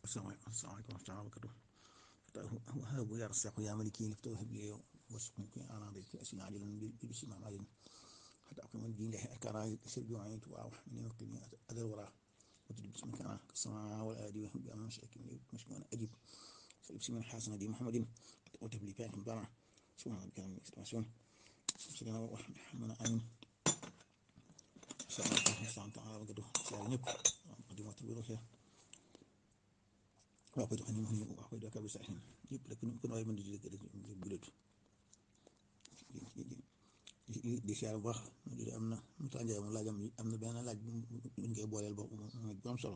asalaamaaleykum asalaamaaleykum wa rahmatulah barakatu habu ya rasaqu ya maliki liftahu habli wasqum ki ana de ki asina ajilan bi bisi ma malin hatta aqima din lahi arkana sirju ayin tu wa ni waqtini adal wara وتجد باسمك انا كالسماء والآدي وهم بأمن شاكين مشكونا أجيب بسم الله حسن دي محمد وتبلي فاهم بنا سبحان ربك رب العزة سيدنا وحمنا آمين السلام عليكم ورحمة الله تعالى وبركاته سيدنا نب قديمة البروحية waaw xam ne moom wax koy dëkk bi sax yëpp rek ku ne waaye mën di jëlee rek bulet di siyaar bu baax di am na mu tànjaay mu laajam am na benn laaj bu ñu koy booleel boobu mooy bu am solo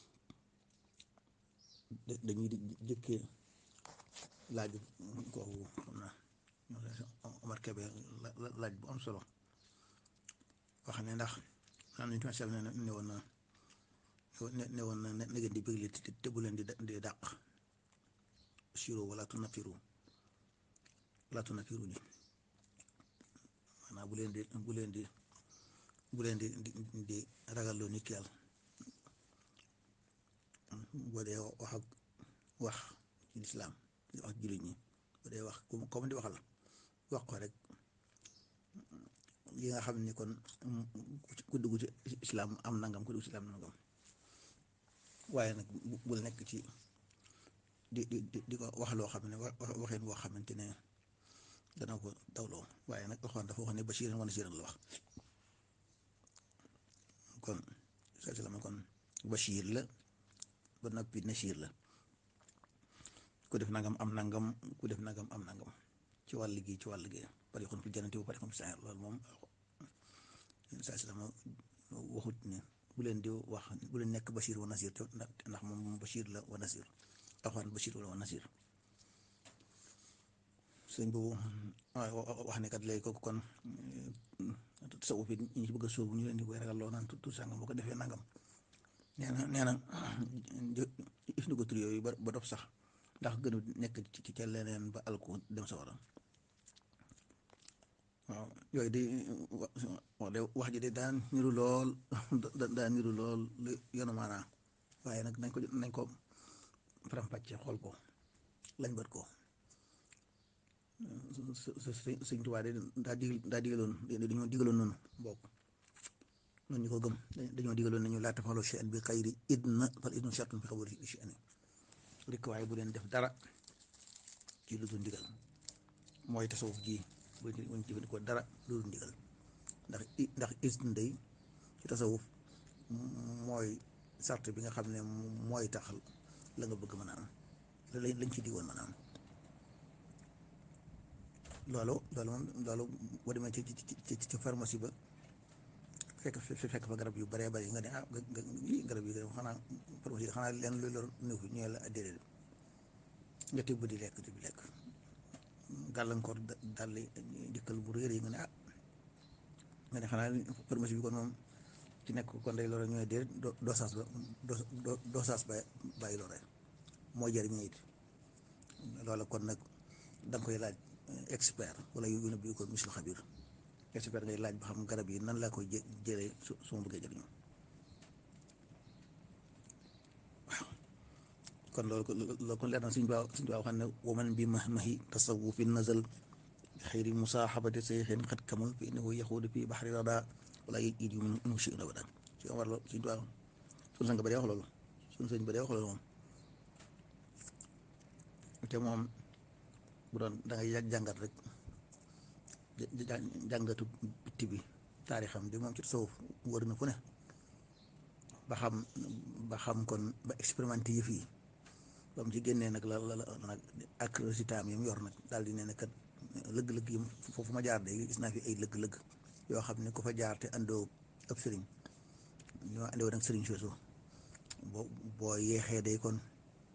dañuy jëkkee laaj kooku xam naa Omar Kebe laaj bu am solo wax ne ndax xam nañ tamit sel ne ne woon na ne woon na na ngeen di bëgg te bu leen di di dàq siro wala tu nafiru wala tu nafiru ji maanaam bu leen di bu leen di bu leen di di ragalloo nit ki yàlla boo dee wax ak wax ci lislaam di wax jullit ñi boo dee wax comme di waxal wax ko rek yi nga xam ni kon ku dugg ci islaam am nangam ku dugg ci islaam nangam waaye nag bul nekk ci di di di ko wax loo xam ne waxeen boo xamante ne dana ko dawloo waaye nag alxuraan dafa wax ne bashiran wa nasiran la wax kon saa si la ma kon bashir la ba noppi nasir la ku def nangam am nangam ku def nangam am nangam ci wàll gi ci wàll gi pare kon fi jannati bu pare kon fi saxeer loolu moom saa si la ma waxut ne bu leen di wax bu leen nekk Bachir wa Nasir te ndax moom Bachir la wa Nasir alxuraan Bachir la wa Nasir sëñ boobu wax ne kat léegi kooku kon tasawuf it ñu ci bëgg a sóobu ñu leen di koy ragal loo naan tout sangam boo ko defee nangam nee na nee na if ni ko tur yooyu ba dof sax ndax gënu nekk ci ca leneen ba alku dem sa waram waaw yooyu de wax de wax ji de daan niru lool daan niru lool lu yonu maanaa waaye nag nañ ko nañ ko faram-fàcce xool ko lañ bët ko sëñ Tuubaa de daa digal daa digaloon dañoo digaloon noonu bokk noonu ñu ko gëm dañoo digaloon nañu laa tafalu shay'an bi xayri idna fal idnu shartun fi xabari shay'an rek waaye bu leen def dara ci lu dul ndigal mooy tasawuf ji bu ñu jëfandikoo dara loolu ndigal ndax ndax isne day ci tasawuf mooy sart bi nga xam ne mooy tax la nga bëgg mën a am lañ ci digoon mën a am loolu loolu moom loolu boo demee ci ci ci pharmacie ba fekk fekk fa garab yu bëree bëri nga ne ah garab yi xanaa pharmacie xanaa leen lu lor néew fi ñëwee la déedéet nga tibb di lekk di lekk gàllankoor dal dikkal bu réer yi nga ne ah nga ne xanaa pharmacie bi kon moom ci nekk kon day lore ñu ne déedéet dosage ba dosage ba bàyyi lore moo jëriñ it loola kon nag da nga koy laaj expert wala yu ne bii ko misil xabir expert ngay laaj ba xam garab yi nan laa koy jë jëlee su su ma bëggee jëriñoo waaw kon loolu loolu kon leer na suñ baa suñ baa xam ne waman bi ma mahi tasawufin nazal bi xayri musaaxabati sayxin xat kamul fi innahu yaxuudu fi baxri rada wala yit yu min shi abadan si war loolu suñ baa suñ sang ba dee wax loolu suñ sëñ ba dee wax loolu moom te moom bu doon da ngay jàngat rek jàngatu bitti bi taarixam bi moom ci tasawuf wër na fu ne ba xam ba xam kon ba expérimenté yëf yi ba mu ci génnee nag la la nag ak résultat yi mu yor nag daal di ne ne kat lëgg-lëgg yi foofu ma jaar de gis naa fi ay lëgg-lëgg yoo xam ne ku fa jaar te andoo ab sëriñ ñoo andoo nag sëriñ soosu boo boo yeexee day kon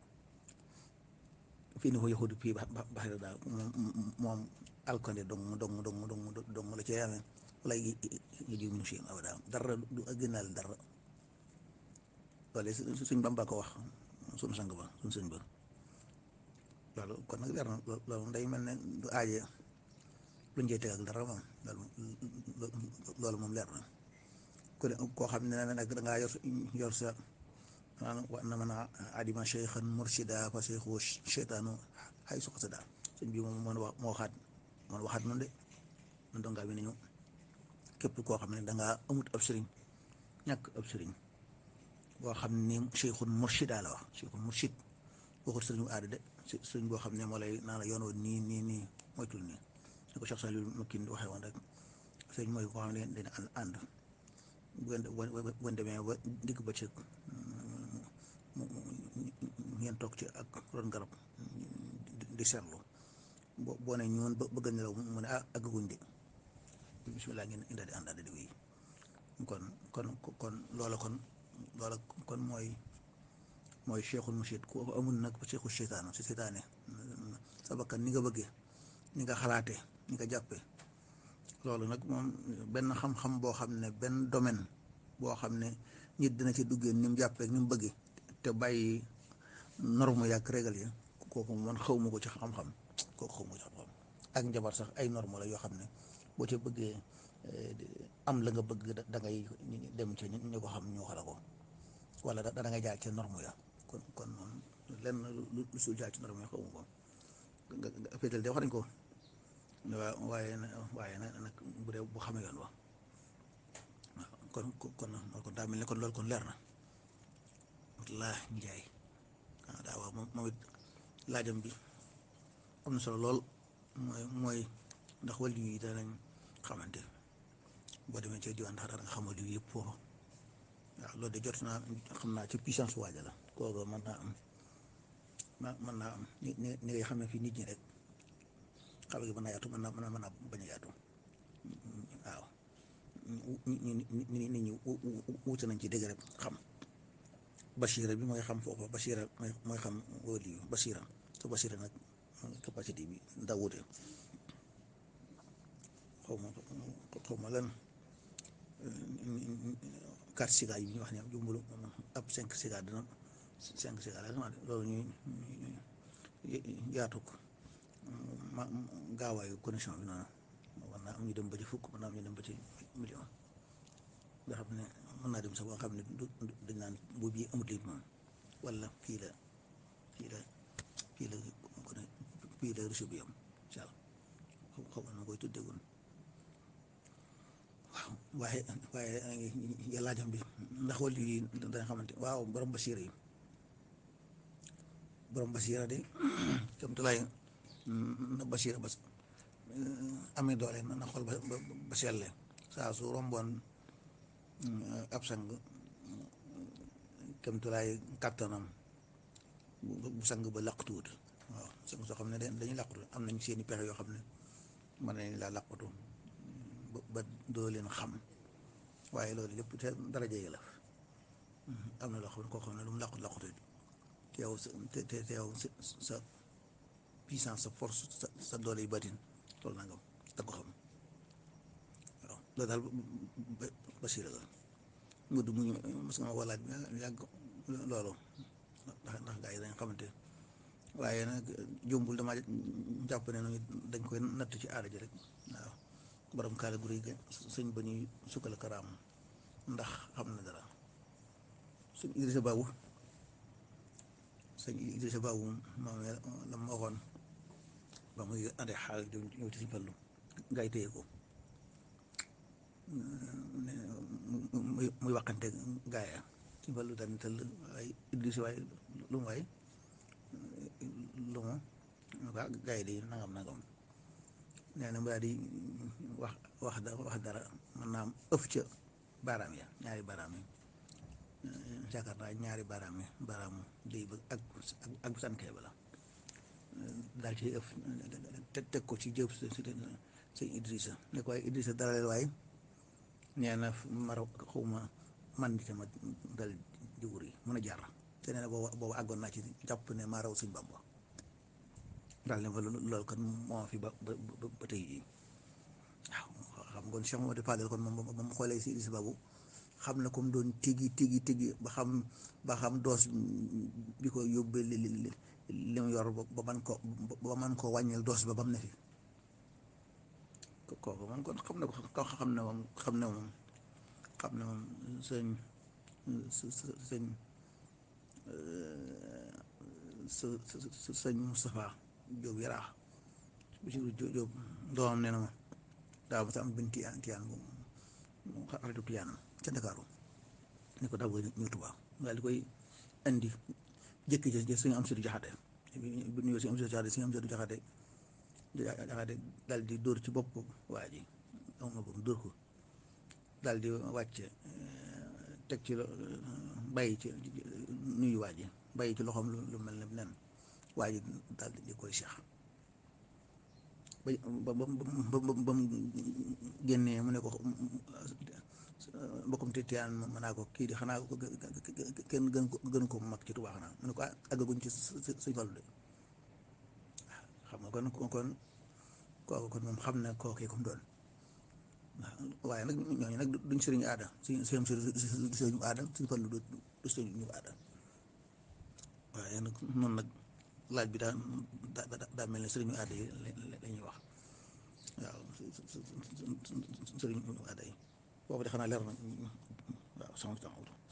fii ni ko yaxudu fii ba baxira daal moom moom alkande dong dong dong dong dong la cee amee wala yi jiw min shay'in abada dara du gënnaale dara loolu suñ Bamba ko wax suñ sang ba suñ sëñ ba loolu kon nag leer na loolu day mel ne du aaje lu njëy teg ak dara moom loolu moom leer na ku ne koo xam ne nag dangaa yor yor sa wa na man adima cheikhan mursida fa cheikhu cheytaanu xay su xasada sëñ bi moom moo moo waxaat moo waxaat noonu de man dongaa bi nañu képp koo xam ne dangaa amut ab sëriñ ñàkk ab sëriñ boo xam ne cheikhun murshida la wax cheikhun murshid waxut sëriñu aada de sëriñ boo xam ne moo lay naa la yoon woon nii nii nii moytul nii ni ko Cheikh Saliou Makin di waxee woon rek sëriñ mooy koo xam ne dina ànd bu ngeen demee ba digg ba cëg ngeen toog ci ak ron garab di seetlu boo boo ne ñoon bëgg nelaw mu ne ah agguñ de bisimilah ngeen indaadi àndaadi di wéy kon kon kon loola kon loola kon mooy mooy cheikhul murshid ku amul nag cheikhu cheytaanu si seytaane sa bakkan ni nga bëggee ni nga xalaatee ni nga jàppee loolu nag moom benn xam-xam boo xam ne benn domaine boo xam ne nit dina ci duggee ni mu jàppee ni mu bëggee te bàyyi norme yàgg régal yi kooku man xaw ma ko ci xam-xam kooku xaw ma ko ci xam-xam ak njabar sax ay norme la yoo xam ne boo ci bëggee am la nga bëgg da ngay dem ci ñu ko xam ñu xala ko wala da da ngay jaar ci norme ya kon kon moom lenn lu sul jaar ci norme ya xaw ma ko nga féetal de wax nañ ko waaw waaye waaye nag bu dee bu xamee yoon wa kon kon kon daa mel ne kon loolu kon leer na wallaahi njaay waaw daa waaw moom moom it laajam bi am na solo lool mooy mooy ndax wàllu yi danañ xamante boo demee ci diwaan ndax dara nga xamal yu yëpp foofu waaw loolu de jot naa xam naa ci puissance waaja la kooku mën naa am mën naa am ni ni ni ngay xamee fii nit ñi rek xale gi mën naa yaatu mën naa mën naa bañ a yaatu waaw nit ñi wuute nañ ci dégg rek xam Bachira bi mooy xam foofu Bachira mooy mooy xam wóoli yu Bachira te Bachira nag capacité bi daa wuute xaw ma xaw ma lan quatre siga yi ñu wax ne jumbulu ab cinq siga dina cinq siga la loolu ñuy yaatu ko ma gaawaayu connexion bi noonu war naa am ñu dem ba ci fukk mën naa am ñu dem ba ci million nga xam ne mën naa dem sax ba nga xam ne du dañ naan bu bii amut limite moom wala fii la fii la fii la fii la réseau bi am incha allah xaw ma koy tuddee woon waaw waaye waaye yàlla jam bi ndax wàllu yi dana xamante waaw borom basiira yi borom basiira de comme te lay na basiira bas amee doole na xool ba ba selle saa su romboon ab sang kem tulaay kàttanam bu sang ba làqtuwut waaw sang soo xam ne dañuy làqatu am nañ seeni pexe yoo xam ne mën nañ laa làqatu ba doo leen xam waaye loolu lépp te daraja yi la am na loo xam ne koo xam ne lu mu làqut làqutu te yow sa te te yow sa puissance sa force sa sa doole yu batin loolu nangam da ko xam waaw loolu daal basira la mu du muñu mas nga ma walaaj yàgg loolu ndax ndax gaa yi dañ xamante waaye nag jombul dama jàpp ne noonu dañ koy natt ci aada ji rek waaw borom kaala gu rëy ga sëñ ba ñuy sukkal karaam ndax xam na dara sëñ Idrissa Babou sëñ Idrissa Babou moom la ma waxoon ba muy ande xaal ñëw ci suñ fallu gaa yi téye ko muy muy waxante gaaya suñ fallu daal ni tëll ay Idrissa waaye lu mu waay lu mu waa gaa yi di nangam nangam nee na mu daal di wax wax da wax dara mën naa am ëf ca baaraam ya ñaari baaraam yi yaakaar naa ñaari baaraam yi baaraamu déy ba ak ak bu sànkee ba la daal ci ëf te teg ko ci jëb sëñ Idrissa ne ko waaye Idrissa dalal waaye nee na mar xawma man di ma dal di wur yi mun a jaar te nee na boobu boobu àggoon naa ci jàpp ne maa raw sëñ Bamba daal ne ma loolu kon moo fi ba ba ba tey jii waaw xam ngoon Cheikh Mamadou Fadel kon moom ba mu xoolee si Idrissa Babou xam na comme doon tigi tigi tigi ba xam ba xam doos bi ko yóbbee li li li mu yor ba man ko ba man ko wàññil doos ba ba mu ne fi kooku moom kon xam na ko xam ne moom xam ne moom xam ne moom sëñ sëñ sa sa sëñ Moustapha Diop yaraax Basiru Diop doomam nee na ma daaw ma sa am benn tiyaan tiyaan bu mu xaritu tiyaanam ca Ndakaaru ne ko daa bëgg ñëw Tuubaa daal di koy indi jëkki ja suñu am suñu jaxate bu ñëwee suñu am suñu jaxate suñu am suñu jaxate jaxate daal di dóor ci bopp waa ji am na ko dóor ko daal di wàcce teg ci bàyyi ci nuyu waa ji bàyyi ci loxoom lu mel ne nen waa ji daal di koy seex ba ba ba ba mu génnee mu ne ko mbokkum te tiyaan mën naa ko kii di xanaa kenn gën ko gën ko mag ci Tuubaa xanaa mu ne ko àggaguñ ci suñ Fallu de xam nga kon kon kooku kon moom xam na kookee comme doon waaye nag ñooñu nag duñ sëriñu aada suñ suñ sëriñu aada suñ Fallu du du sëriñu aada waaye nag noonu nag laaj bi daa daa daa mel ne sëriñu aada yi la ñuy wax waaw sëriñu aada yi boobu de xanaa leer na waaw sama